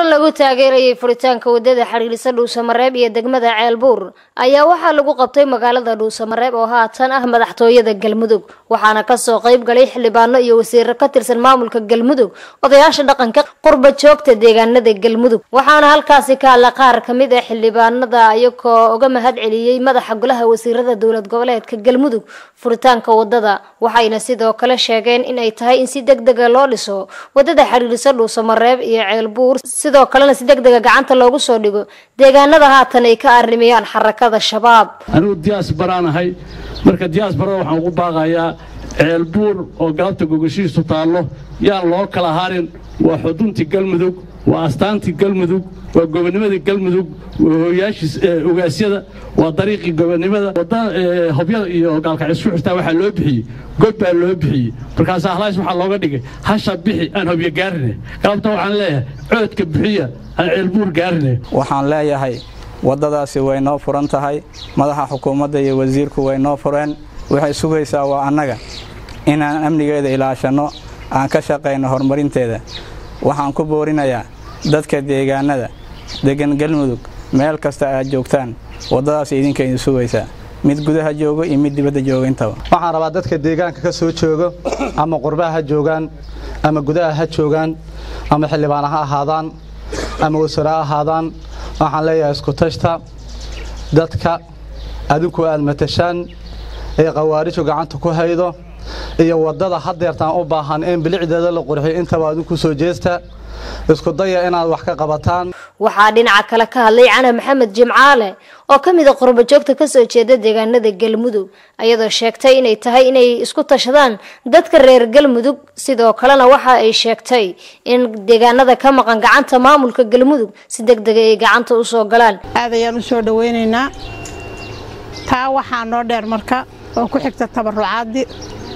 kulan lagu taageerayay furitaanka wadada xidhiidhisa dhuusamareeb iyo degmada ceelbuur ayaa waxaa lagu qabtay magaalada dhuusamareeb oo haatan ah madaxtooyada galmudug waxaana kasoo qayb galay xildhibaano iyo wasiiro ka tirsan maamulka galmudug odayaasha dhaqanka qurba joogta deegaanada galmudug waxaana halkaasi ka hadla qaar kamid ah xildhibaanada iyagoo uga mahad celiyey madaxa golaha wasiirada dowlad goboleedka galmudug furitaanka wadada waxayna sidoo kale sheegeen in ay tahay in si deg dega loo dhiso wadada xidhiidhisa dhuusamareeb iyo ceelbuur sidoo kalena si deg dega gacanta loogu soo dhigo deegaanada haatan ay ka arrimayaan xarakada shabaab anigu diyaas baraanahay marka diyaas barada waxaan ugu baaqayaa ceelbuur oo galabta gogashiisu taallo yaan loo kala harin waa xuduntii galmudug waa astaantii galmudug waa gobonnimadii galmudug waa hooyaashii ogaasyada waa dariiqii gobonnimada wadda hobyada iyo gaalkacyo isku xirtaa waxaa loo bixiyey god baa loo bixiyey markaas ahlays waxaa looga dhigay hasha bixi aan hobyo gaarine galabta waxaan leeyahay coodka bixiya aan ceelbuur gaarine waxaan leeyahay waddadaasi way noo furan tahay madaxa xukuumadda iyo wasiirku way noo fureen waxay sugaysaa waa annaga inaan amnigeeda ilaashanno aan ka shaqayno horumarinteeda waxaan ku boorinayaa dadka deegaanada deggan galmudug meel kasta aad joogtaan waddadaas idinka idin sugaysaa mid gudaha joogo iyo mid dibadda jooga intaba waxaan rabaa dadka deegaanka ka soo joogo ama qurbaha ha joogaan ama gudaha ha joogaan ama xildhibaana ha ahaadaan ama wasare ha ahaadaan waxaan leeyahay isku tashta dadka adinku aad matashaan ee khawaariju gacanta ku haydo iyo waddada hadeertaan u baahan in bilicdeeda la qurxiyo intaba adinku soo jeesta isku daya inaad wax ka qabataan waxaa dhinaca kale ka hadlay cana maxamed jimcaale oo ka mid a qurbajoogta kasoo jeeda deegaanada galmudug ayadoo sheegtay inay tahay inay isku tashadaan dadka reer galmudug sidoo kalena waxa ay sheegtay in deegaanada ka maqan gacanta maamulka galmudug si deg dega ay gacanta usoo galaan aad ayaan u soo dhawaynaynaa taa waxaa noo dheer marka oo ku xigta tabarucaaddi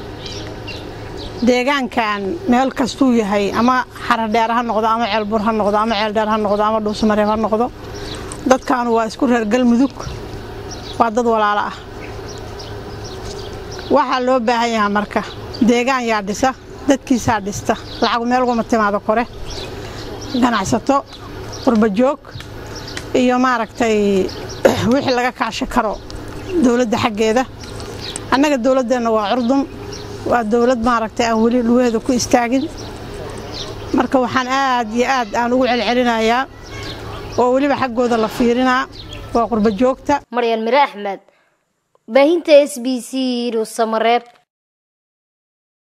deegaankan meel kastuu yahay ama xaradheer ha noqdo ama ceelbur ha noqdo ama ceeldheer ha noqdo ama dhuusamareeb ha noqdo dadkaanu waa isku reer galmudug waa dad walaalo ah waxaa loo baahan yahaa marka deegaan yaa dhisa dadkiisaa dhista lacagu meel uguma timaado kore ganacsato qurbajoog iyo maaragtay wixii laga kaashi karo dowladda xaggeeda annaga dowladdeenna waa curdum waa dowlad maaragtay aan weli lugaheeda ku istaagin marka waxaan aad iyo aad aan ugu celcelinayaa oo weliba xaggooda la fiirinaa waa qurba joogta maryan mire axmed baahinta s b c dhuusamareeb